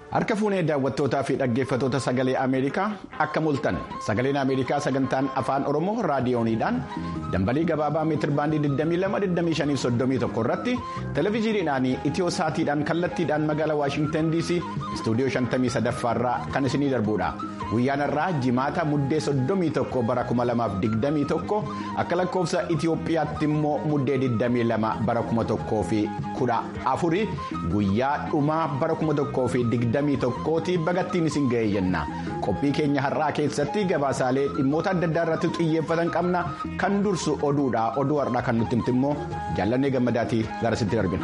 Harka fuunee daawwattootaa fi dhaggeeffattoota sagalee Ameerikaa akka mul'atan sagaleen Ameerikaa sagantaan afaan Oromoo raadiyooniidhaan dambalii gabaabaa meetirbaandii 22-25-31 irratti televezyiiniidhaan itiyoo saatiidhaan kallattiidhaan magaalaa Waashintan DC istuudiyoo 53 irraa kan isinii darbudha. Guyyaan irraa jimaata muddee 31 bara 2021 akka lakkoofsa Itiyoophiyaatti immoo muddee 22 bara 2014 guyyaa dhumaa bara 2020. tokkooti bagattiin isin ga'e jenna qophii keenya har'aa keessatti gabaasaalee dhimmoota adda addaa irratti xiyyeeffatan qabna kan dursu oduudha oduu har'aa kan nutti himti immoo jaallannee gammadaatii garasitti darbina.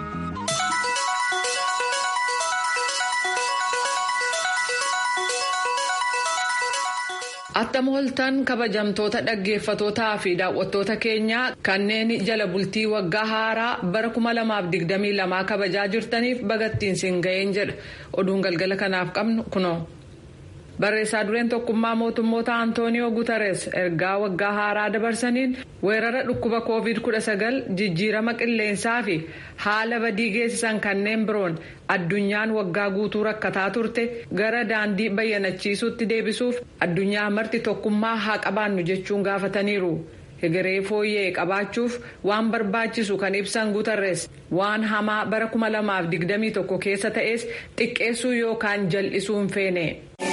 Attam ooltan kabajamtoota dhaggeeffatootaa fi daawwattoota keenyaa kanneen jala bultii waggaa haaraa bara 2022 kabajaa jirtaniif bagattiin siin ga'een jedha oduun galgala kanaaf qabnu kunoo. Barreessaa dureen tokkummaa mootummoota Antooniyoo Guutarees ergaa waggaa haaraa dabarsaniin weerara dhukkuba COVID-19 jijjiirama qilleensaa fi haala badii geessisan kanneen biroon addunyaan waggaa guutuu rakkataa turte gara daandii bayyanachiisuutti deebisuuf addunyaa marti tokkummaa haa qabaannu jechuun gaafataniiru. Hegeree fooyyee qabaachuuf waan barbaachisu kan ibsan Guutarees waan hamaa bara 2021 keessa ta'es xiqqeessuu yookaan jal'isuu hin feene.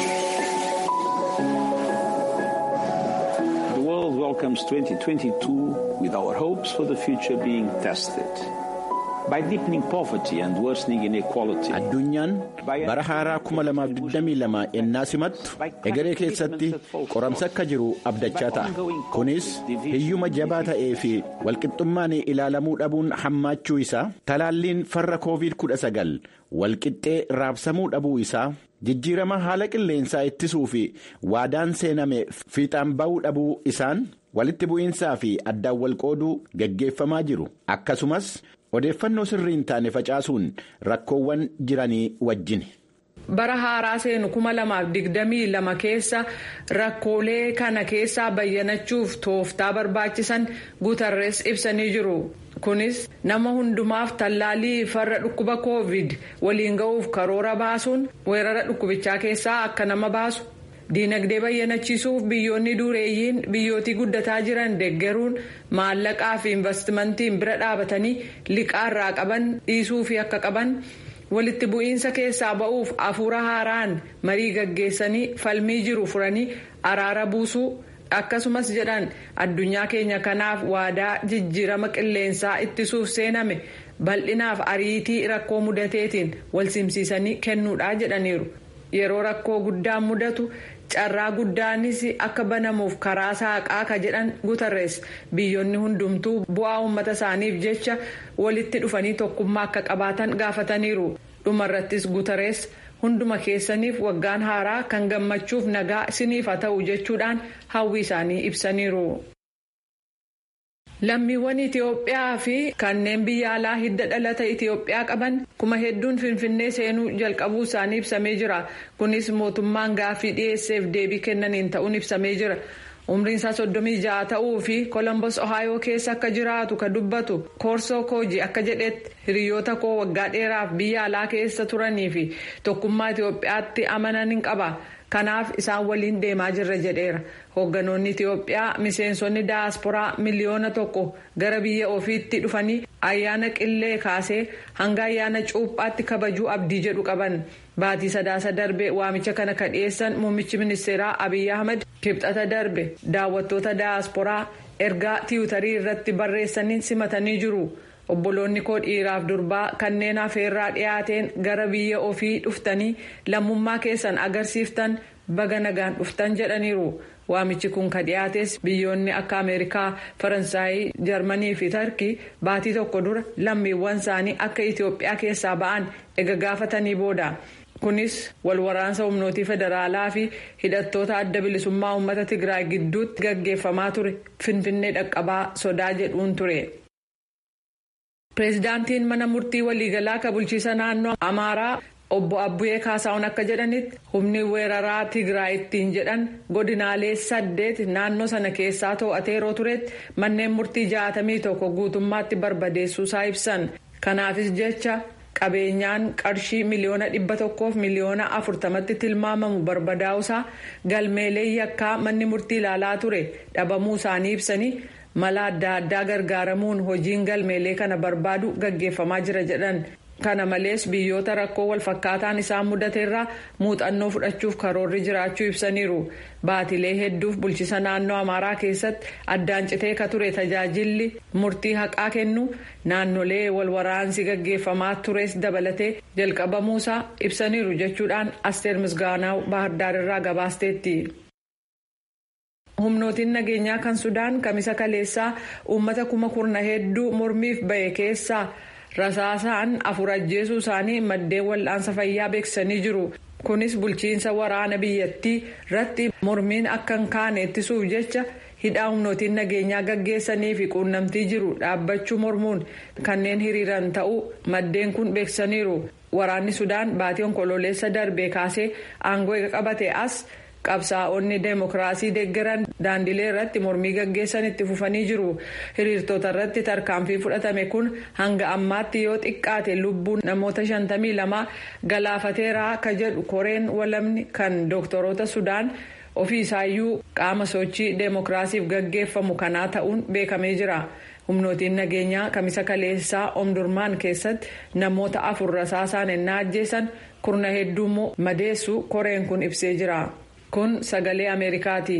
welcomes 2022 with our hopes for the future being tested. By deepening poverty and worsening inequality. Addunyaan bara haaraa 2022 ennaa simattu egeree keessatti qoramsa akka jiru abdachaa ta'a. Kunis hiyyuma jabaa ta'ee fi walqixxummaan ilaalamuu dhabuun hammaachuu isaa talaalliin farra COVID-19 walqixxee raabsamuu dhabuu isaa. jijjiirama haala qilleensaa ittisuu fi waadaan seename fiixaan ba'uu dhabuu isaan walitti bu'iinsaa fi addaan wal qooduu gaggeeffamaa jiru akkasumas odeeffannoo sirrii hin taane facaasuun rakkoowwan jiranii wajjin. bara haaraa seenu kuma lamaaf digdamii lama keessa rakkoolee kana keessaa bayyanachuuf tooftaa barbaachisan guutarrees ibsanii jiru. kunis nama hundumaaf tallaalii farra dhukkuba covid waliin ga'uuf karoora baasuun weerara dhukkubichaa keessaa akka nama baasu diinagdee bayyanachiisuuf biyyoonni dureeyyiin biyyootii guddataa jiran deeggaruun maallaqaa fi investimentiin bira dhaabatanii liqaarraa qaban dhiisuu fi akka qaban walitti bu'iinsa keessaa ba'uuf hafuura haaraan marii gaggeessanii falmii jiru furanii araara buusuu. akkasumas jedhan addunyaa keenya kanaaf waadaa jijjiirama qilleensaa ittisuuf seename bal'inaaf ariitii rakkoo mudateetiin wal simsiisanii kennuudha jedhaniiru yeroo rakkoo guddaan mudatu carraa guddaanis akka banamuuf karaa saaqaa ka jedhan guutarrees biyyoonni hundumtuu bu'aa uummata isaaniif jecha walitti dhufanii tokkummaa akka qabaatan gaafataniiru dhumarrattis guutarrees. hunduma keessaniif waggaan haaraa kan gammachuuf nagaa isiniif haa ta'u jechuudhaan hawwii isaanii ibsaniiru. lammiiwwan itiyoophiyaa fi kanneen biyya alaa hidda dhalata itiyoophiyaa qaban kuma hedduun finfinnee seenuu jalqabuu isaanii ibsamee jira kunis mootummaan gaaffii dhiyeesseef deebii kennaniin ta'uun ibsamee jira. umriin isaa soddomii ja'a ta'uu fi kolombos ohaayoo keessa akka jiraatu ka dubbatu koorsoo kooji akka jedhetti hiriyoota koo waggaa dheeraaf biyya alaa keessa turanii fi tokkummaa itiyoophiyaatti amanan hin qaba kanaaf isaan waliin deemaa jirra jedheera hoogganoonni itiyoophiyaa miseensonni daasporaa miliyoona tokko gara biyya ofiitti dhufanii ayyaana qillee kaasee hanga ayyaana cuuphaatti kabajuu abdii jedhu qaban. baatii sadaasa darbe waamicha kana ka dhiyeessan muummichi ministeeraa abiy ahmed kibxata darbe daawwattoota daasporaa ergaa tiwutarii irratti barreessaniin simatanii jiru obboloonni koo dhiiraaf durbaa kanneen afeerraa dhiyaateen gara biyya ofii dhuftanii lammummaa keessan agarsiiftan baga nagaan dhuftan jedhaniiru waamichi kun ka dhiyaates biyyoonni akka ameerikaa faransaayii jarmanii fi tarkii baatii tokko dura lammiiwwan isaanii akka itiyoophiyaa keessaa ba'an ega gaafatanii booda. kunis walwaraansa humnootii federaalaa fi hidhattoota adda bilisummaa uummata tigraay gidduutti gaggeeffamaa ture finfinnee dhaqqabaa sodaa jedhuun ture. pireezidaantiin mana murtii waliigalaa ka bulchiisa naannoo amaaraa obbo Abbu'ee Kaasaawun akka jedhanitti humni weeraraa Tigraay ittiin jedhan godinaalee saddeet naannoo sana keessaa to'atee yeroo turetti manneen murtii jaatamii tokko guutummaatti barbadeessuusaa ibsan. Kanaafis jecha qabeenyaan qarshii miliyoona dhibba tokkoof miliyoona afurtamatti tilmaamamu barbadaa'usaa galmeelee yakkaa manni murtii ilaalaa ture dhabamuu isaanii ibsanii mala adda addaa gargaaramuun hojiin galmeelee kana barbaadu gaggeeffamaa jira jedhan. kana malees biyyoota rakkoo walfakkaataan isaan mudateerraa muuxannoo fudhachuuf karoorri jiraachuu ibsaniiru baatilee hedduuf bulchisa naannoo amaaraa keessatti addaan citee ka ture tajaajilli murtii haqaa kennu naannolee walwaraansi gaggeeffamaa tures dabalatee jalqabamuusaa ibsaniiru jechuudhaan asteer misgaanaaw baahardaarirraa gabaasteetti. humnootiin nageenyaa kan sudaan kamisa kaleessaa uummata kuma kurna hedduu mormiif bahe keessaa. rasaasaan afur ajjeesuu isaanii maddeen wal'aansa fayyaa beeksisanii jiru kunis bulchiinsa waraana biyyattii irratti mormiin akka hin kaane ittisuuf jecha hidhaa humnootiin nageenyaa gaggeessanii fi quunnamtii jiru dhaabbachuu mormuun kanneen hiriiran ta'uu maddeen kun beeksisaniiru waraanni sudaan baatii onkololeessa darbee kaasee aangoo eega qabate as. qabsaa'onni deemokiraasii deeggaran daandilee irratti mormii gaggeessan itti fufanii jiru hiriirtota irratti tarkaanfii fudhatame kun hanga ammaatti yoo xiqqaate lubbuun namoota 52 galaafateeraa ka jedhu koreen walamni kan dooktoroota sudaan ofii isaayyuu qaama sochii deemokiraasiif gaggeeffamu kanaa ta'uun beekamee jira. humnootiin nageenyaa kamisa kaleessaa omdurmaan keessatti namoota afur rasaasaan ennaa ajjeesan kurna hedduummoo madeessu koreen kun ibsee jira. kun sagalee ameerikaati.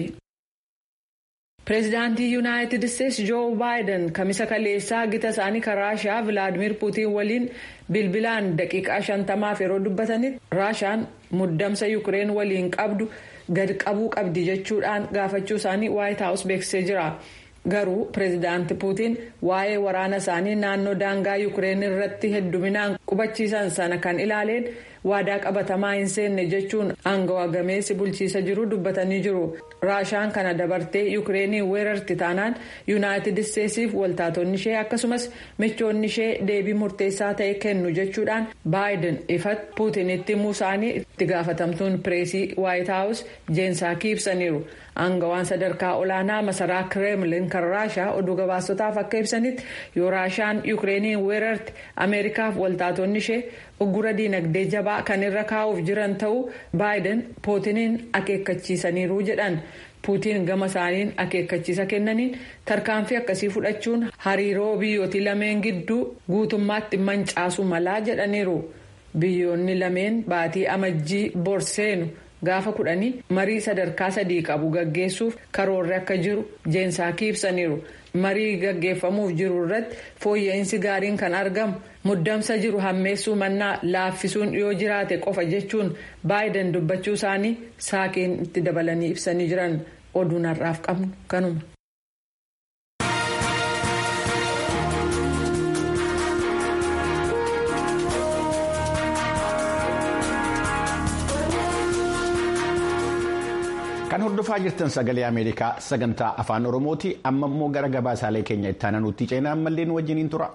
pireezidaantii yuunaayitid isteetsi joo baayiden kamisa kaleessaa gita isaanii kan raashaa vilaadimir puutiin waliin bilbilaan daqiiqaa shantamaaf yeroo dubbatanitti raashaan muddamsa yuukireen waliin qabdu gad qabuu qabdi jechuudhaan gaafachuu isaanii waayit haawus beeksisee jira. garuu pireezidaanti puutiin waa'ee waraana isaanii naannoo daangaa yuukireen irratti hedduminaan qubachiisan sana kan ilaaleen waadaa qabatamaa hin seenne jechuun aangawa gameessi bulchiisa jiru dubbatanii jiru raashaan kana dabartee yuukireenii weerarti taanaan yuunaayitid isteetsiif waltaatonni ishee akkasumas michoonni ishee deebii murteessaa ta'e kennu jechuudhaan baayiden ifatti puutinitti himuu isaanii itti gaafatamtuun pireesii waayit haawus jeensaakii ibsaniiru. aangawaan sadarkaa olaanaa masaraa kireemlin kan raashaa oduu gabaasotaaf akka ibsanitti yoo raashaan yuukireeniin weerarti ameerikaaf waltaatonni ishee uggura diinagdee jabaa kan irra kaa'uuf jiran ta'uu baayiden puutiniin akeekkachiisaniiru jedhan puutiin gama isaaniin akeekkachiisa kennaniin tarkaanfii akkasii fudhachuun hariiroo biyyootii lameen gidduu guutummaatti mancaasuu malaa jedhaniiru biyyoonni lameen baatii amajjii borseenu. gaafa kudhanii marii sadarkaa sadii qabu gaggeessuuf karoorri akka jiru jeensaakii ibsaniiru marii gaggeeffamuuf jiru irratti fooyya'insi gaariin kan argamu muddamsa jiru hammeessuu mannaa laaffisuun yoo jiraate qofa jechuun baayiden dubbachuu isaanii saakiin itti dabalanii ibsanii jiran oduun har'aaf qabnu kanuma. kan hordofaa jirtan sagalee ameerikaa sagantaa afaan oromooti amma immoo gara gabaasaalee keenya itti aananutti ceenaa ammallee nu wajjiniin tura.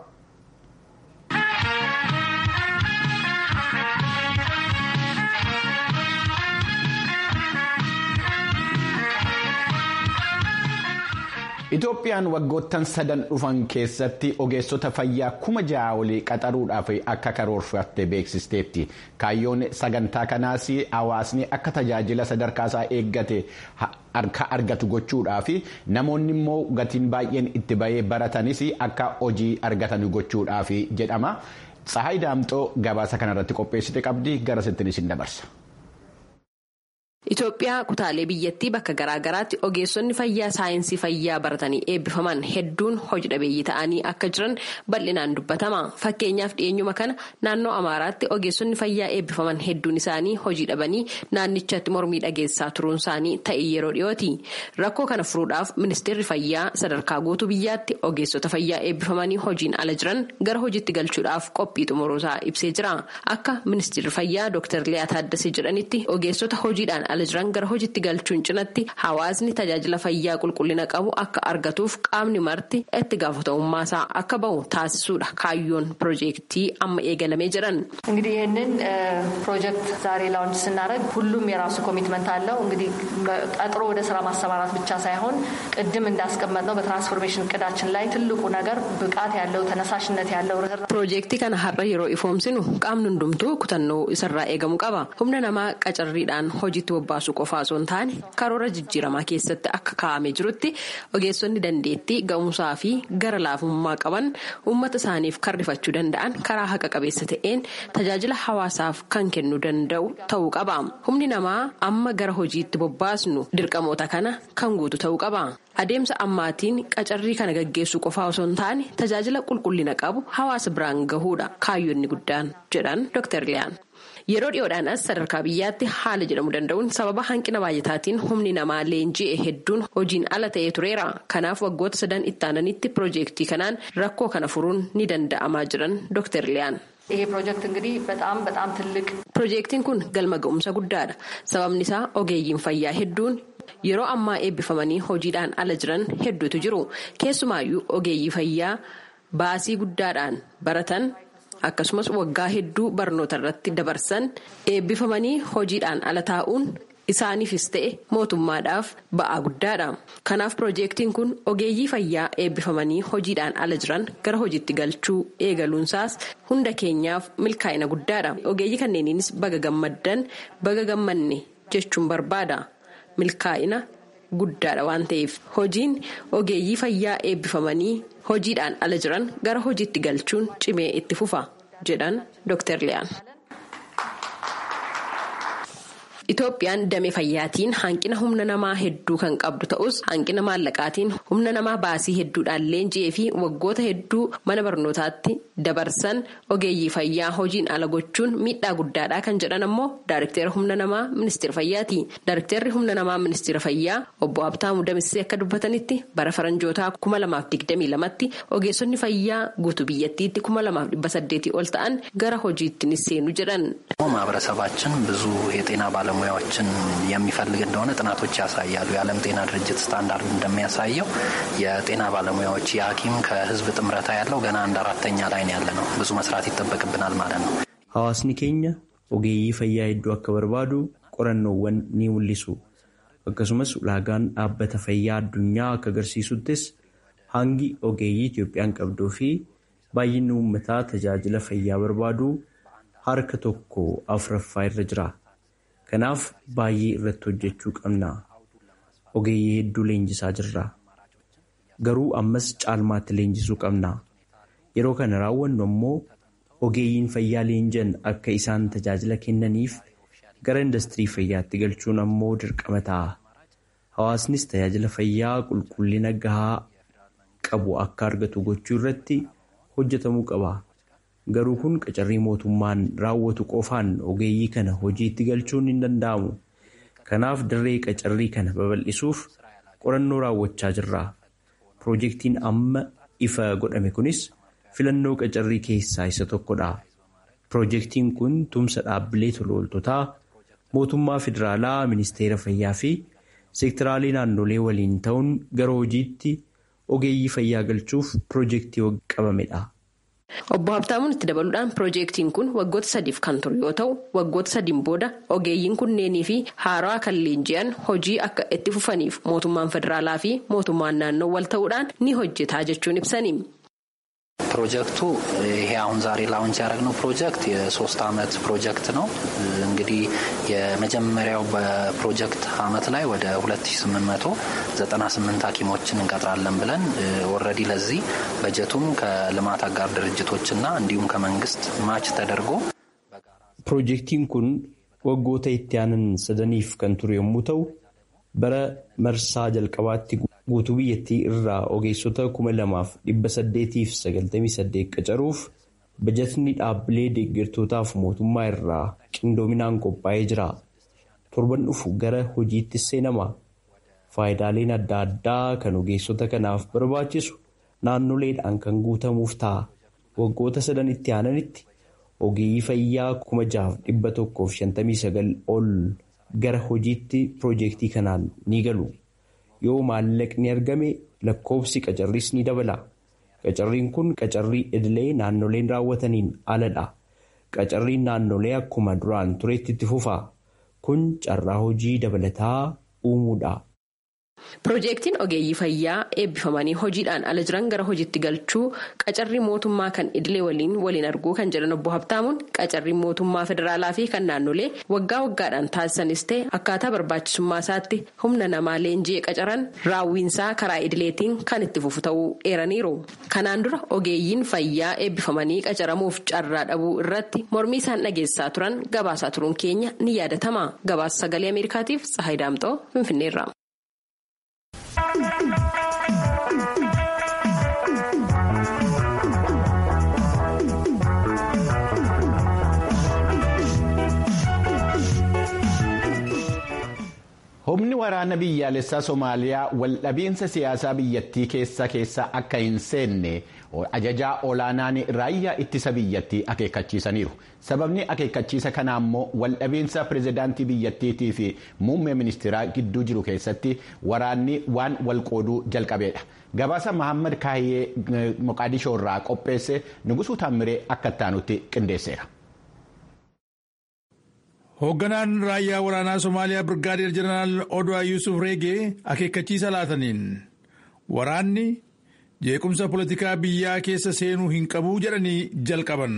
Itoophiyaan waggoottan sadan dhufan keessatti ogeessota fayyaa kuma ja'a olii qaxaruudhaaf akka karoorfatte beeksisteetti. Kaayyoon sagantaa kanaas hawaasni akka tajaajila sadarkaasaa eeggate harka argatu gochuudhaaf namoonni immoo gatiin baay'een itti bahee baratanis akka hojii argatan gochuudhaaf jedhama. Tsahaay Daamxoo gabaasa kanarratti qopheessite qabdi gara sittiin isin dabarsa. Itoophiyaa kutaalee biyyattii bakka garaagaraatti ogeessonni fayyaa saayinsii fayyaa baratanii eebbifaman hedduun hojii dhabeeyyii ta'anii akka jiran bal'inaan dubbatama. Fakkeenyaaf dhiyeenyuma kana naannoo Amaaraatti ogeessonni fayyaa eebbifaman hedduun isaanii hojii dhabanii naannichatti mormii dhageessaa turuun isaanii ta'e yeroo dhiyooti. Rakkoo kana furuudhaaf ministeerri fayyaa sadarkaa guutuu biyyaatti ogeessota fayyaa eebbifamanii hojiin ala jiran gara hojiitti galchuudhaaf qophii xumuruusaa ibsee jira. Akka ministeerri fayyaa Dr. Liyaa Taaddasee jedhanitti ogeessota hojiidhaan ala jiran gara hojiitti galchuun cinatti hawaasni tajaajila fayyaa qulqullina qabu akka argatuuf qaamni marti itti gaafatamummaa akka bahu taasisuudha kaayyoon piroojeektii amma eegalamee jiran. እንግዲህ ይህንን ፕሮጀክት ዛሬ ላውንች ስናደርግ ሁሉም የራሱ ኮሚትመንት አለው። እንግዲህ ቀጥሮ ወደ ስራ ማሰማራት ብቻ ሳይሆን ቅድም እንዳስቀመጥ ነው በትራንስፎርሜሽን እቅዳችን ላይ ትልቁ ነገር ብቃት ያለው ተነሳሽነት ያለው ፕሮጀektii kana har'a yeroo ifoomsinu qaamni hundumtuu kutannoo isarraa eegamu qaba humna namaa qacarriidhaan hojiitti bobbaasuu qofaa osoo hin taane karoora jijjiiramaa keessatti akka kaa'amee jirutti ogeessonni dandeettii ga'umsaa fi gara laafummaa qaban uummata isaaniif karrifachuu danda'an karaa haqa qabeessa ta'een tajaajila hawaasaaf kan kennuu danda'u ta'uu qaba humni namaa amma gara hojiitti bobbaasnu dirqamoota kana kan guutu ta'uu qaba. adeemsa ammaatiin qacarrii kana gaggeessuu qofaa osoo hin taane tajaajila qulqullina qabu hawaasa biraan gahuudha kaayyoonni guddaan jedhan dr liyaan yeroo dhiyoodhaan as sadarkaa biyyaatti haala jedhamu danda'uun sababa hanqina baay'ataatiin humni namaa leenji'e hedduun hojiin ala ta'ee tureera kanaaf waggoota sadan itti aananitti piroojeektii kanaan rakkoo kana furuun ni danda'amaa jiran dr liyaan. ይሄ ፕሮጀክት እንግዲህ በጣም በጣም ትልቅ piroojeektiin kun galma ga'umsa guddaadha sababni isaa ogeeyyiin fayyaa hedduun yeroo ammaa eebbifamanii hojiidhaan ala jiran hedduutu jiru keessumaayyuu ogeeyyii fayyaa baasii guddaadhaan baratan akkasumas waggaa hedduu barnoota irratti dabarsan eebbifamanii hojiidhaan ala taa'uun isaaniifis ta'e mootummaadhaaf ba'aa guddaadha kanaaf piroojeektiin kun ogeeyyii fayyaa eebbifamanii hojiidhaan ala jiran gara hojiitti galchuu eegaluunsaas hunda keenyaaf milkaa'ina guddaadha ogeeyyii kanneeniinis baga gammaddan baga gammanne jechuun barbaada. milkaa'ina guddaadha waan ta'eef hojiin ogeeyyii fayyaa eebbifamanii hojiidhaan ala jiran gara hojiitti galchuun cimee itti fufa jedhan dr liyaan. Itoophiyaan damee fayyaatiin hanqina humna namaa hedduu kan qabdu ta'us hanqina maallaqaatiin humna namaa baasii hedduudhaan leenji'ee fi waggoota hedduu mana barnootaatti dabarsan ogeeyyii fayyaa hojiin ala gochuun miidhaa guddaadha kan jedhan ammoo daarikteera humna namaa ministeera fayyaati. Daarikteerri humna namaa ministeera fayyaa obbo Abtaamu Damissee akka dubbatanitti bara faranjootaa kuma lamaaf digdamii lamatti ogeessonni fayyaa guutuu biyyattiitti kuma lamaaf dhibba saddeetii ol ta'an gara hojiitti ni seenu jedhan. ማህበረሰባችን ብዙ የጤና ባለሙያዎችን የሚፈልግ እንደሆነ ጥናቶች ያሳያሉ። የዓለም ጤና ድርጅት ስታንዳርድ እንደሚያሳየው የጤና ባለሙያዎች የሐኪም ከህዝብ ጥምረታ ያለው ገና አንድ አራተኛ ላይ ነው ያለ ነው። ብዙ መስራት ይጠበቅብናል ማለት ነው። Hawaasni keenya ogeeyyii fayyaa hedduu akka barbaadu qorannoowwan ni mul'isu. Akkasumas ulaagaan dhaabbata fayyaa addunyaa akka agarsiisuttis hangi ogeeyyii Itoophiyaan qabduu fi baay'inni uummataa tajaajila fayyaa barbaadu harka tokko afuraffaa irra jira. Kanaaf baay'ee irratti hojjechuu qabna. Ogeeyyii hedduu leenjisaa jirra. Garuu ammas caalmaatti leenjisuu qabna. Yeroo kana raawwannu ammoo ogeeyyiin fayyaa leenjan akka isaan tajaajila kennaniif gara industirii fayyaatti galchuun ammoo dirqama ta'a. Hawaasnis tajaajila fayyaa qulqullina gahaa qabu akka argatu gochuu irratti hojjetamuu qaba. Garuu kun qacarrii mootummaan raawwatu qofaan ogeeyyii kana hojiitti galchuun hin danda'amu. Kanaaf dirree qacarrii kana babal'isuuf qorannoo raawwachaa jirra. Piroojeektiin amma ifa godhame kunis filannoo qacarrii keessaa isa tokkodha. Piroojeektiin kun tumsa dhaabbilee tolooltotaa mootummaa federaalaa, ministeera fayyaa fi seektiraalee naannolee waliin ta'uun gara hojiitti ogeeyyii fayyaa galchuuf piroojeektii qabamedha. Obbo Habtaamuun itti dabaluudhaan piroojeektiin kun waggoota sadiif kan ture yoo ta'u waggoota sadiin booda ogeeyyiin kunneenii fi haaraa kan leenji'an hojii akka itti fufaniif mootummaan federaalaa fi mootummaan naannoo wal ta'uudhaan ni hojjetaa jechuun ibsani. ፕሮጀክቱ ይሄ አሁን ዛሬ ላውንች ያደረግነው ፕሮጀክት የሶስት አመት ፕሮጀክት ነው። እንግዲህ የመጀመሪያው በፕሮጀክት አመት ላይ ወደ 2898 ሐኪሞችን እንቀጥራለን ብለን ኦልሬዲ ለዚህ በጀቱም ከልማት አጋር ድርጅቶችና እንዲሁም ከመንግስት ማች ተደርጎ ፕሮጀክቲን ኩን ወጎተ itti aanan sadaniif kan ture yommuu ta'u bara marsaa jalqabaatti guutuu biyyattii irraa ogeessota kuma lamaaf dhibba saddeetiif sagaltamii saddeet qacaruuf bajatni dhaabbilee deeggartootaaf mootummaa irraa qindoominaan qophaa'ee jira. Torban dhufu gara hojiitti seenama. Faayidaaleen adda addaa kan ogeessota kanaaf barbaachisu naannoleedhaan kan guutamuuf ta'a. Waggoota sadan itti aananitti ogeeyyii fayyaa kuma jaaf dhibba tokkoof shantamii sagal ol gara hojiitti piroojeektii kanaan ni galu. Yoo maallaqni argame lakkoofsi qacarriis ni dabala. Qacarriin kun qacarrii idilee naannoleen raawwataniin aladha. Qacarriin naannolee akkuma duraan tureetti itti fufa. Kun carraa hojii dabalataa uumuudha. Piroojeektiin ogeeyyii fayyaa eebbifamanii hojiidhaan ala jiran gara hojiitti galchuu qacarrii mootummaa kan idilee waliin waliin arguu kan jedhan obbo Habtaamuun qacarrii mootummaa federaalaa fi kan naannolee waggaa waggaadhaan taasisanis ta'e akkaataa barbaachisummaa isaatti humna namaa leenjii qacaran raawwiinsaa karaa idileetiin kan itti fufu ta'uu eeraniiru. Kanaan dura ogeeyyiin fayyaa eebbifamanii qacaramuuf carraa dhabuu irratti mormii isaan dhageessaa turan gabaasaa turuun keenya ni yaadatama. Gabaasa sagalee Ameerikaatiif Tsahayi Daamxoo Finfinneerra. Humni waraana biyyaalessaa Somaaliyaa waldhabiinsa siyaasaa biyyattii keessa keessa akka hin seenne ajajaa olaanaan raayyaa ittisa biyyattii akeekkachiisaniiru. Sababni akeekkachiisa kanaa immoo waldhabiinsa pirezidaantii biyyattiitii fi muummee ministeeraa gidduu jiru keessatti waraanni waan walqooduu jalqabeedha. Gabaasa Mahammad Kaayyee Moqaadishoo irraa qopheesse Nugusuu Taammiree akka ittaanutti qindeesseera. Hoogganaan raayyaa waraanaa Somaaliyaa Birgaadeer Jeneraal Odwaa Yuusuf Reegee akeekkachiisa laataniin waraanni jeequmsa politikaa biyyaa keessa seenuu hin qabu jedhanii jalqaban.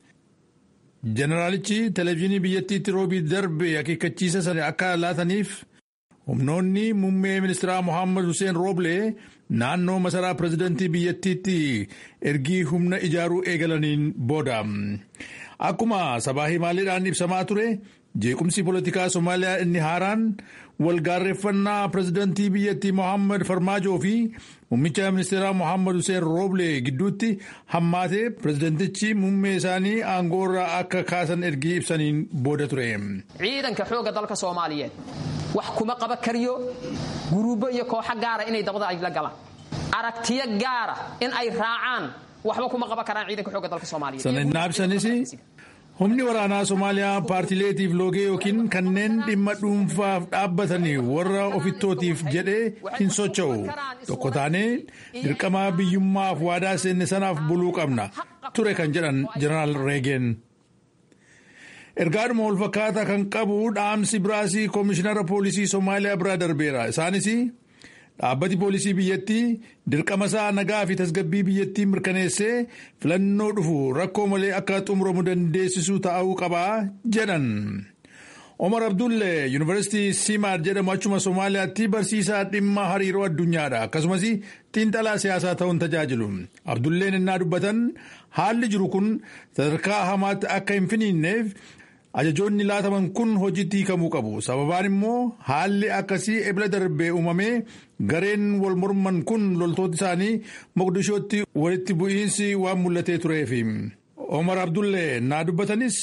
Jeneraalichi televezyiinii biyyattiitti roobii darbe akeekkachiisa sana akka laataniif humnoonni muummee ministeeraa Mohaammed Hussein Rooblee naannoo masaraa pirezidantii biyyattiitti ergii humna ijaaruu eegalaniin booda. Akkuma sabaa himaaleedhaan ibsamaa ture jeequmsi politikaa Somaaliyaa inni haaraan walgaarreeffannaa pirezidantii biyyattii Mohaammed Farmaajoo fi muummicha ministeeraa Mohaammed Hussein Rooble gidduutti hammaatee pirezidantichi muummee isaanii aangoorraa akka kaasan ergii ibsaniin booda ture. Ciidanka xooga dalka Soomaaliyeed wax kuma qaba kariyo guruubo iyo kooxa gaara inay dabada ay la galaan aragtiyo gaara in ay raacaan waxba kuma qaban karaan ciidanka xooga dalka Soomaaliyeed. Sana inaabsanis humni waraanaa Somaaliyaa paartileetiif loogee yookiin kanneen dhimma dhuunfaaf dhaabbatanii warra ofittootiif jedhee hin socho'u. Tokko taanee dirqama biyyummaaf waadaa seenne sanaaf buluu qabna ture kan jedhan Jeneraal Reegeen. Ergaadhuma wal fakkaataa kan qabu dhaamsi biraasii koomishinara poolisii Somaaliyaa biraa darbeera. Isaanis dhaabbati poolisii biyyattii dirqama isaa nagaa fi tasgabbii biyyattii mirkaneessee filannoo dhufu rakkoo malee akka xumuramu dandeessisu ta'uu qabaa jedhan. Omar Abdulle Yuunivarsiitii Simaad jedhamu achuma Somaaliyaatti barsiisaa dhimma hariiroo addunyaadha. Akkasumas xiinxalaa siyaasaa ta'uun tajaajilu. Abdulleen innaa dubbatan haalli jiru kun sadarkaa hamaatti akka hin finiinneef ajajoonni laataman kun hojiitti hiikamuu qabu. Sababaan immoo haalli akkasii ebila darbee uumamee gareen wal morman kun loltoota isaanii Moqdishootti walitti bu'iinsi waan mul'atee tureef. Omar Abdulle naa dubbatanis.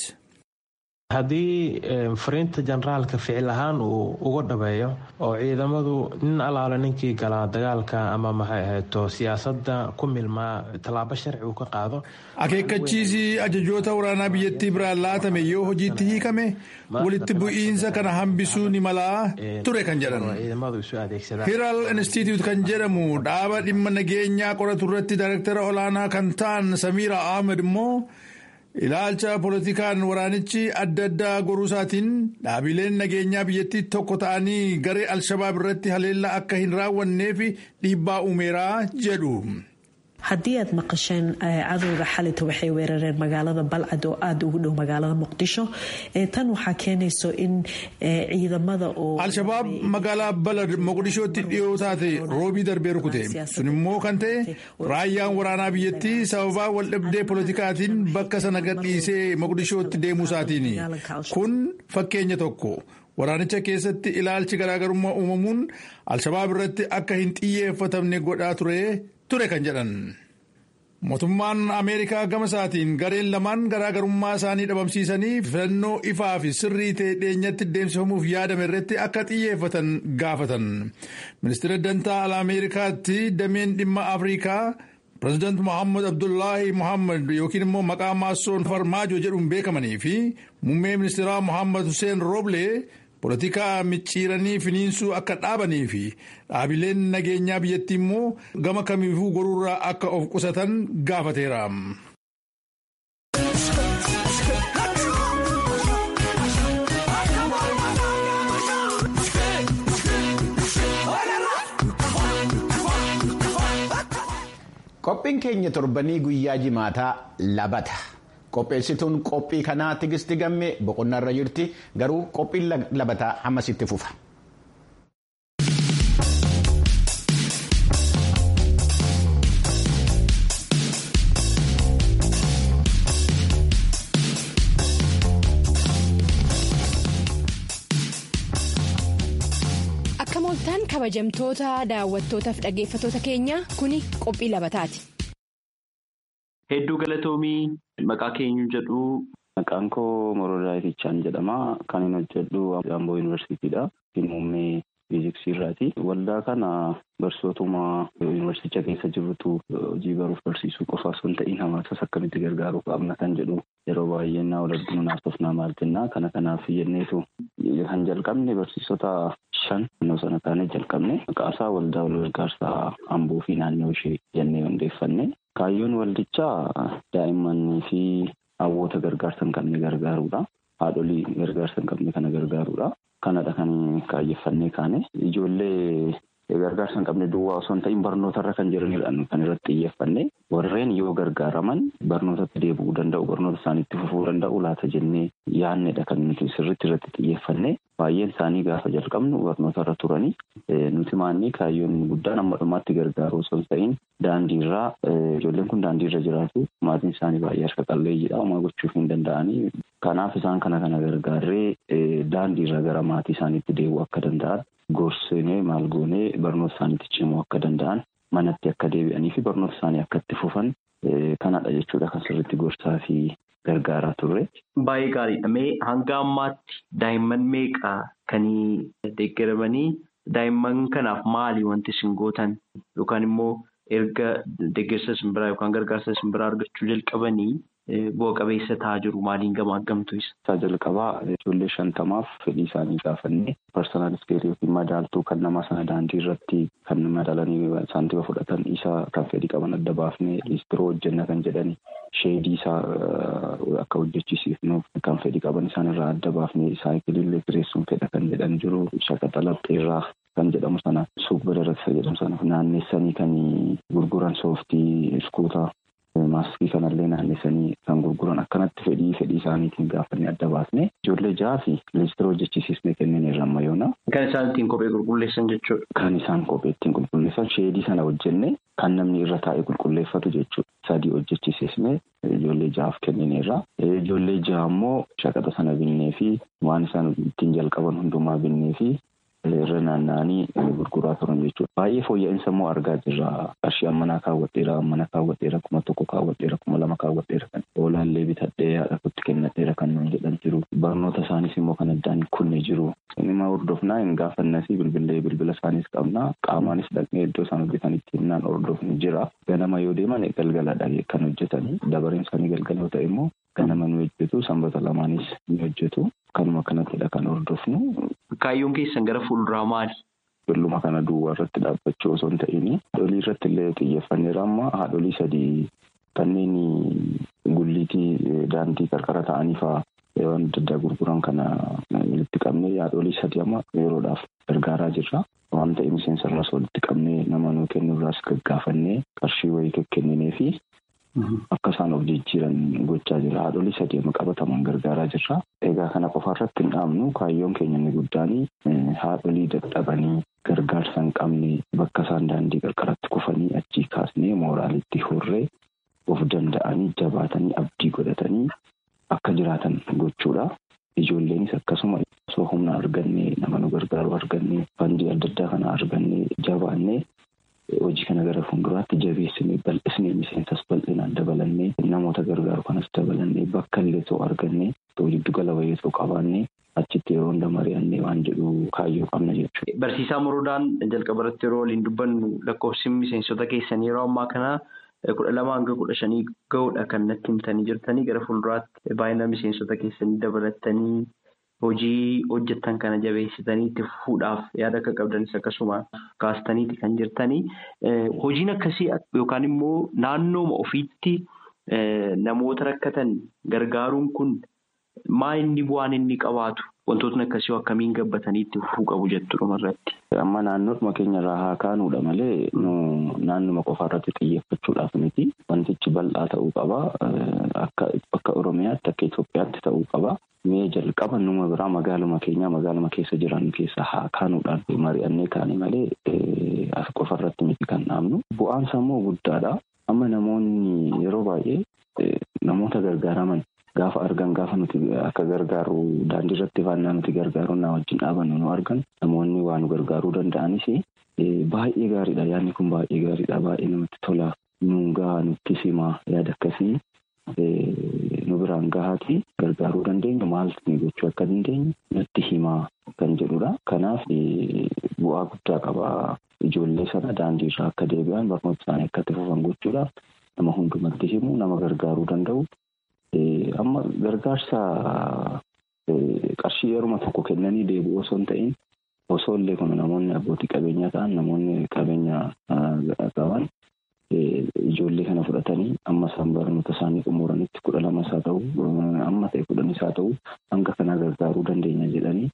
haddii fariinta generaalka ficil ahaan uu uga dhabeeyo oo ciidamadu nin alaala ninkii galaa dagaalka ama maxay ahayto siyaasadda ku milmaa tallaabo sharci uu ka qaado akeekkachiisi ajajoota waraanaa biyyattii biraan laatame yoo hojiitti hiikame walitti bu'iinsa kana hambisuu ni malaa ture kan jedhan hiral institute kan jedhamu dhaaba dhimma nageenyaa qoratu irratti daayirektara olaanaa kan ta'an samiira ahmed immoo ilaalcha poolitikaan waraanichi adda addaa goruusaatiin dhaabileen nageenyaa biyyattii tokko ta'anii garee alshabaab irratti haleellaa akka hin raawwanneef dhiibbaa uumeeraa jedhu. haddii aad maqasheen cadowga xalita waxay weerareen magaalada balcad oo aada ugu dhow magaalada muqdisho tan waxaa keenayso in ciidamada oo al-shabaab magaalaa balad muqdishootti dhiyoo taate roobii darbee rukute sun immoo kan ta'e raayyaan waraanaa biyyattii sababaa waldhabdee polotikaatiin bakka sana gadhiisee muqdishootti deemuu isaatiin kun fakkeenya tokko waraanicha keessatti ilaalchi garaagarummaa uumamuun al-shabaab irratti akka hin xiyyeeffatamne godhaa ture. ture kan jedhan mootummaan ameerikaa gama isaatiin gareen lamaan garaagarummaa isaanii dhabamsiisanii filannoo ifaa fi sirrii ta'e dhiyeenyatti deemsifamuuf yaadame irratti akka xiyyeeffatan gaafatan ministeera dantaa ala ameerikaatti dameen dhimma afrikaa pireezidaant mohaammed abdullaahi mohaammed yookiin immoo maqaa maassoon farmaajo jedhuun beekamanii fi muummee ministeeraa mohaammed hussein rooblee poolitikaa micciiranii finiinsuu akka dhaabanii fi dhaabileen nageenyaa biyyattii immoo gama kamiifuu goruurraa akka of qusatan gaafateera. Qophiin keenya torbanii guyyaa jimaataa labata. Qopheessituun qophii kanaa tigisti gammee boqonnaarra jirti garuu qophiin labataa ammasitti fufa. Akka mooltaan kabajamtoota daawwattootaaf dhaggeeffattoota keenya kuni qophii labataati. Hedduu galatoomii maqaa keenyu jedhu. Maqaan koo Morodaa Ifichaan jedhama. Kan hin hojjedhu Amboo Yuunivarsiitiidha. Muummee fiiziksii irraati. Waldaa kana barsootuma yuunivarsiiticha keessa jirrutu hojii baruuf barsiisuu qofa osoo hin ta'in hawaasas akkamitti gargaaruu qabna kan jedhu yeroo baay'ee naa wal naasofnaa maal jennaa kana kanaaf jenneetu kan jalqabne barsiisota shan naannoo sana taanee jalqabne maqaasaa waldaa wal gargaarsaa Amboo fi naannoo ishee jennee hundeeffanne. Kaayyoon waldichaa daa'immanii fi hawwoota gargaarsa hin qabne gargaaruudha. Haadholii gargaarsa hin qabne kana gargaaruudha. Kanadha kan kaayyeffannee kaane. Ijoollee gargaarsa hin qabne duwwaa osoo hin ta'in barnootarra kan jiranidha kan irratti xiyyeeffanne. Warreen yoo gargaaraman barnootatti deebi'uu danda'u, barnoota isaaniitti fufuu danda'u laata jennee yaannedha kan nuti sirriitti irratti xiyyeeffanne. Baay'een isaanii gaafa jalqabnu barnootarra turanii nuti maanni kaayyoon guddaan amma dhumaatti gargaaru osoo hin ta'in daandiirraa ijoolleen kun daandiirra jiraatu maatiin isaanii baay'ee harka qalleeyyiidha homaa gochuuf hin danda'anii kanaaf isaan kana kana gargaarree daandiirra gara maatii isaaniitti deebi'uu akka danda'an gorsinee maal goonee barnoota isaaniitti cimuu akka danda'an manatti akka deebi'anii fi barnoota isaanii akka itti fufan kanadha jechuudha kan sirriitti gorsaa fi gargaaraa turre. Baay'ee gaariidha. Mee hanga ammaatti daa'imman meeqa kan deeggaramanii daa'imman kanaaf maali wanti isin gootan yookaan immoo erga deeggarsa simbiraa yookaan gargaarsa simbiraa argachuu jalqabanii bu'a qabeessa ta'aa jiru maaliin gamaaggamtu isa. Isaa jalqabaa ijoollee shantamaaf fedhii isaanii gaafannee parsonaal iskeelii yookiin madaaltuu kan nama sana daandii irratti kan madaalanii saantima fudhatan isa kan fedhii qaban adda baafnee liistiroo hojjenna kan jedhani sheedii isaa akka hojjechiisiifnuuf kan fedhii qaban isaan irraa adda baafnee saayikiliillee kireessuun fedha kan jedhan jiru shaqaxa lapheerraa kan jedhamu sana suuqbira irratti jedhamu sana naanneessanii kan gurguran sooftii iskuutaa maaskii kanallee naanneessanii kan gurguran akkanatti fedhii fedhii isaaniitiin gaafannee adda baasne ijoollee jaha fi liistira hojjechiisnee kenneen irra ammayyoona. Kan isaan ittiin kophee qulqulleessan jechuudha. Kan isaan kophee ittiin qulqulleessan sheedii sana hojjenne kan namni irra taa'ee qulqulleeffatu jechuudha. Sadii hojjechiisnee ijoollee jahaaf kennineerra. Ijoollee jaha immoo shaqaxa sana binnee fi waan isaan ittiin jalqaban hundumaa binnee fi irra naanna'anii gurguraa turan jechuudha. Baay'ee fooyya'insa immoo argaa jirra. Qarshii ammanaa kaawwadheera, ammana kaawwadheera, kuma tokko kaawwadheera, kuma lama kaawwadheera kan oolaallee bitadhee haadha kutti kennadheera kan nuun jedhan jiru. Barnoota isaaniis immoo kan addaan kunne jiru. Inni hordofnaa hin gaafannasi bilbilee bilbila isaaniis qabna. Qaamaanis dhaqnee iddoo isaan hojjetanitti himnaan hordofni jira. Ganama yoo deeman galgaladha kan hojjetani. Dabareen isaanii galgala yoo ta'e immoo ganama ni hojjetu. Sanbata lamaanis ni hojjetu. Kanuma kanattidha kan hordofnu. Kaayyoon keessan gara fuulduraa maali? Ijoolluma kana duwwaa irratti dhaabbachuu osoo hin ta'in haadholii irratti illee xiyyeeffanneera amma haadholii sadii kanneen gulliitii daandii qarqara ta'anii fa'aa waan adda addaa gurguran kana walitti qabnee haadholii sadii amma yeroodhaaf gargaaraa jirra. Waan ta'eef miseensa irraas walitti qabnee nama nuu kennu irraas gaggaafannee qarshii wayii kenninee fi akka isaan of jijjiiran gochaa jira. Haadholii sadii amma qabataman gargaaraa jirra. Egaa kana qofa irratti hin dhaabnu kaayyoon keenya inni guddaan haadholii dadhabanii gargaarsa hin qabne bakka isaan daandii qarqaratti kufanii achii kaasnee mooraalitti horree of danda'anii jabaatanii abdii godhatanii akka jiraatan gochuudha. Ijoolleenis akkasuma osoo humna argannee nama nu gargaaru argannee fandii adda addaa kana argannee jabaannee hojii kana gara fuulduraatti jabeessinee bal'isnee miseensas bal'inaan dabalannee namoota gargaaru kanas dabalannee bakka illee too argannee too jiddu gala wayii too qabaannee achitti yeroo hunda mari'annee waan jedhu kaayyoo qabna jechuudha. Barsiisaa Moroodaan jalqaba irratti yeroo waliin dubbannu lakkoofsi miseensota keessanii yeroo ammaa kana kudha lama hanga kudha shanii ga'uudha kan natti himtanii jirtanii gara fuulduraatti baay'ina miseensota keessanii dabalattanii hojii hojjettan kana jabeessitanii itti fufuudhaaf yaada akka qabdanis akkasuma kaastaniiti kan jirtanii hojiin akkasii yookaan immoo naannooma ofiitti namoota rakkatan gargaaruun kun maa inni bu'aan inni qabaatu wantootni akkasii akkamiin gabbatanii itti fufuu qabu jettu dhumarratti. Amma naannoodhuma keenyarraa haa kaanuudha malee naannuma qofaarratti xiyyeeffachuudhaaf miti wantichi bal'aa ta'uu qaba akka Oromiyaatti akka Itoophiyaatti ta'uu qaba. Mee jalqaba numa biraa magaaluma keenyaa magaaluma keessa jiran keessa haa kaanuudhaan mari'annee kaane malee as qofarratti miti kan dhaabnu. Bu'aan sammuu guddaadha. Amma namoonni yeroo baay'ee namoota gargaaraman gaafa argan gaafa nuti akka gargaaru daandii irratti faannaa nuti gargaaru na wajjin dhaabannu nu argan namoonni waa nu gargaaruu danda'anis baay'ee gaariidha yaadni kun baay'ee gaariidha baay'ee namatti tola nu gahaa nutti simaa yaada akkasii nu biraan gahaati gargaaruu dandeenya maaltu gochuu akka dandeenyu nutti himaa kan jedhudha kanaaf bu'aa guddaa qaba ijoollee sana daandii irraa akka deebi'an barnoota isaanii akka itti fufan gochuudhaaf nama hundumatti himu nama gargaaruu danda'u. Amma gargaarsa qarshii yeruma tokko kennanii deebi'u osoo hin ta'in osoo illee kun namoonni abbootii qabeenyaa ta'an namoonni qabeenya qaban ijoollee kana fudhatanii amma isaan barnoota isaanii xumuranitti kudha lamas haa ta'u amma ta'e kudhanis haa ta'u hanga kana gargaaruu dandeenya jedhanii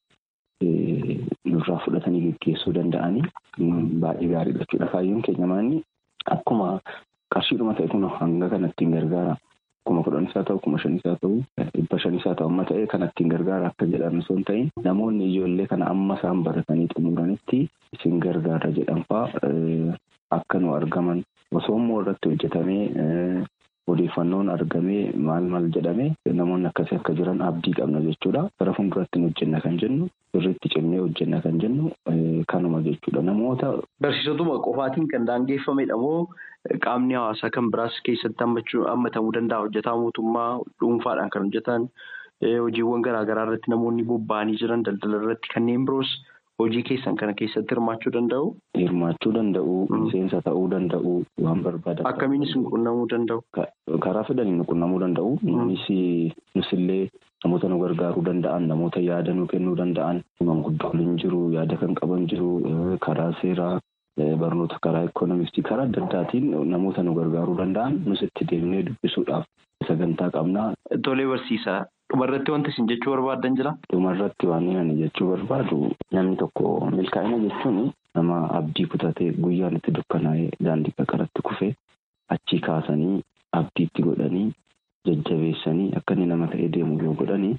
nurraa fudhatanii geggeessuu danda'anii baay'ee gaariidha jechuudha. Kaayyoon keenya maanni akkuma qarshiidhuma ta'e kun hanga kanatti hin gargaara. Kuma kudhanis haa ta'u, kuma shanis haa ta'u, dhibba shanis haa ta'u amma ta'ee kan ittiin gargaara akka jedhan osoo hin ta'in namoonni ijoollee kana amma isaan baratanii xumuranitti isin gargaara jedhan fa'aa akka nu argaman osoo immoo irratti hojjetamee odeeffannoon argamee maal maal jedhamee namoonni akkasii akka jiran abdii qabna jechuudha. Gara fuulduratti nu hojjenna kan jennu sirriitti cimnee hojjenna kan jennu kanuma jechuudha. Namoota. Barsiisotuma qofaatiin kan daangeffamedha moo qaamni hawaasaa kan biraas keessatti hammatamuu danda'a hojjetaa mootummaa dhuunfaadhaan kan hojjetan hojiiwwan garaagaraa irratti namoonni bobba'anii jiran daldala irratti kanneen biroos hojii keessan kana keessatti hirmaachuu danda'u. Hirmaachuu danda'u, miseensa ta'uu danda'u waan barbaadan. Akkamiinis nu qunnamuu danda'u? Karaa fedhanii nu qunnamuu danda'u. Nunis nusillee namoota nu gargaaruu danda'an, namoota yaada nu kennuu danda'an, manguddoon jiru, yaada kan qaban jiru, karaa seeraa. Barnoota karaa ikoonomistii karaa adda addaatiin namoota nu gargaaruu danda'an nus itti deemnee dubbisuudhaaf sagantaa qabnaa. Tolee barsiisaa. Dhumarratti wanti isin jechuu barbaadan jira? Dhumarratti waan ani jechuu barbaadu namni tokko milkaa'ina jechuun nama abdii kutatee guyyaan itti dukkanaa'ee daandii qaqaratti kufee achii kaasanii abdiitti godhanii jajjabeessanii akka inni nama ta'ee deemu yoo godhanii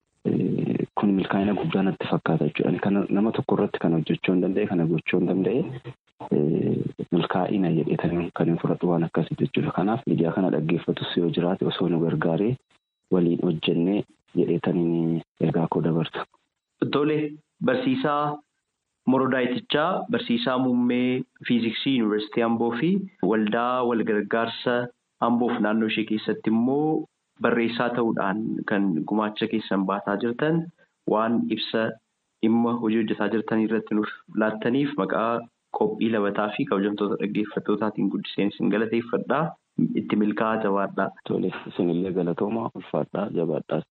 kun milkaa'ina guddaa natti fakkaata jechuudha. Kana nama tokko irratti kan hojjechuu hin danda'e kana gochuu hin danda'e milkaa'ina jedheetanii kan hin fudhatu waan akkasii jechuudha. Kanaaf miidiyaa kana dhaggeeffatus yoo jiraate osoo nu gargaaree waliin hojjennee jedheetanii ergaa koo dabarsa. Tole barsiisaa Morodaayitichaa barsiisaa muummee fiiziksii yuunivarsiitii Amboo fi waldaa walgargaarsa Amboof naannoo ishee keessatti immoo barreessaa ta'uudhaan kan gumaacha keessan baataa jirtan waan ibsa dhimma hojii hojjetaa jirtan irratti nuuf laattaniif maqaa qophii labataa fi kabajamtoota dhaggeeffattootaatiin guddiseen isin galateeffadhaa. Itti milkaa'aa jabaadhaa. Tole isinillee galatoomaa ulfaadhaa jabaadhaas.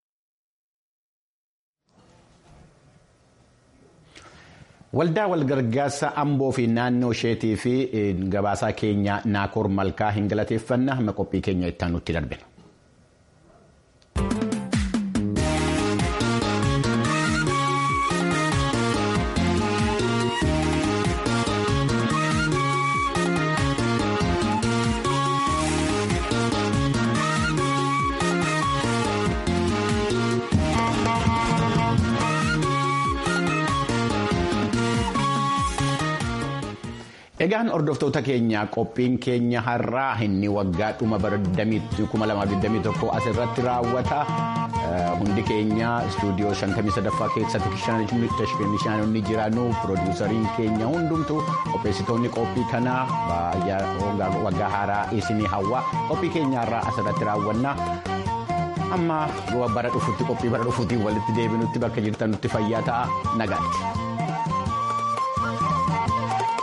Waldaa walgargaarsa Amboo fi naannoo isheetii fi gabaasaa keenya Naakoor Malkaa hin galateeffanna hamma qophii keenya itti aanutti darbina. Egaan hordoftoota keenya qophiin keenya har'aa inni waggaa dhuma bara 2021 asirratti raawwata. Hundi keenya istuudiyoo 53ffaa keessatti tashkimishaanonni jiranu piroodiwusariin keenya hundumtu qopheessitoonni qophii kanaa waggaa haaraa isinii hawwa qophii keenya har'aa asirratti raawwanna. Amma bara dhufutti qophii bara dhufuutiin walitti deebinutti bakka jirtan nutti fayyaa ta'a nagaatti.